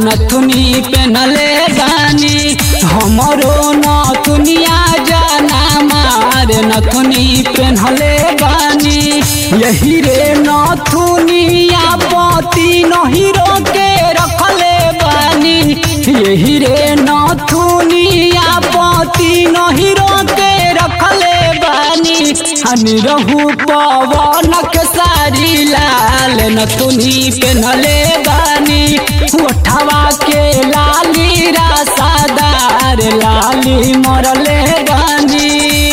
नथुनी पेनले बानी हमरो नथुनिया जाना मार नथुनी पेनले बानी यही रे नथुनिया पति नहिरो के रखले बानी यही रे नथुनिया पति नहिरो के रखले बानी हनी रहू पवन के सारी लाल नथुनी पेनले बानी उठवा के लाली रासादार लाली मरले बानी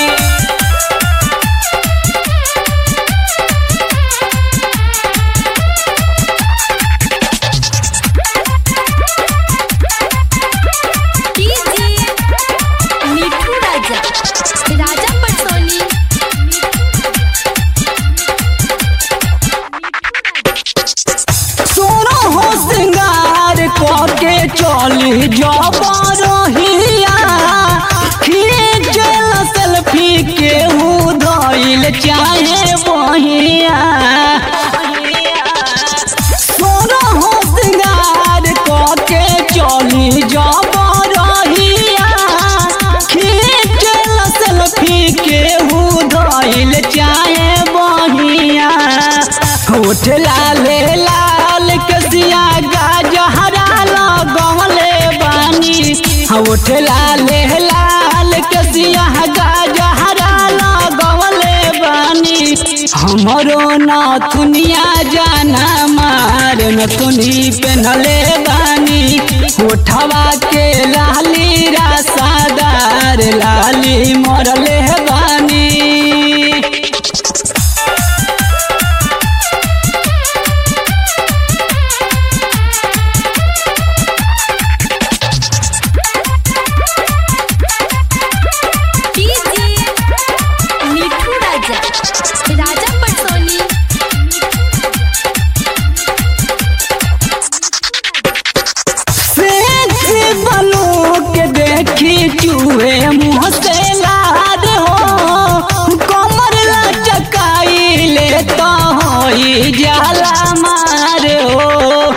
डीजे मिठू राजा राजा पटसोनी सोनो हो श्रृंगार करके चली जबरहिया खींचल सेल्फी के धइल चाहे बहिया सोनो हो श्रृंगार करके चली जबरहिया खींचल सेल्फी के धइल चाहे बहिया होठ लाले लाल कसिया गाजहरा लगवले बानी होठ लाले लाल कसिया गाजहरा लगवले बानी हमरो नथुनिया जाना मार नथुनी पेनले बानी होठवा के लाली रासादार लाली मरले बानी डीजे मिठू राजा राजा पटसोनी सेक्सी बनू के देखी चूहे मुँह से लाद हो कमर लचकाई ले तो होई जाला मार हो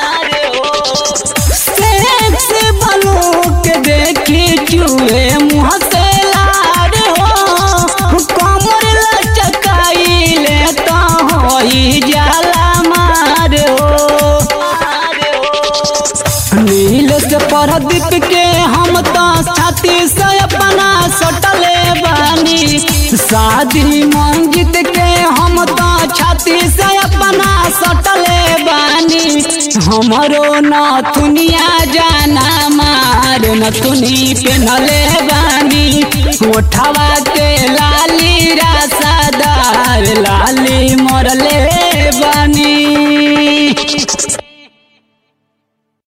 सेक्सी बनू के देखी चूहे मुँह से लाद हो कमर लचकाई ले तो होई जाला मार हो नील से परदीप के हम तो छाती से अपना सटले बानी शादी मंजित के हम तो छाती से अपना सटले बानी हमरो नथुनिया जाना मार नथुनी पेनले बानी ओठवा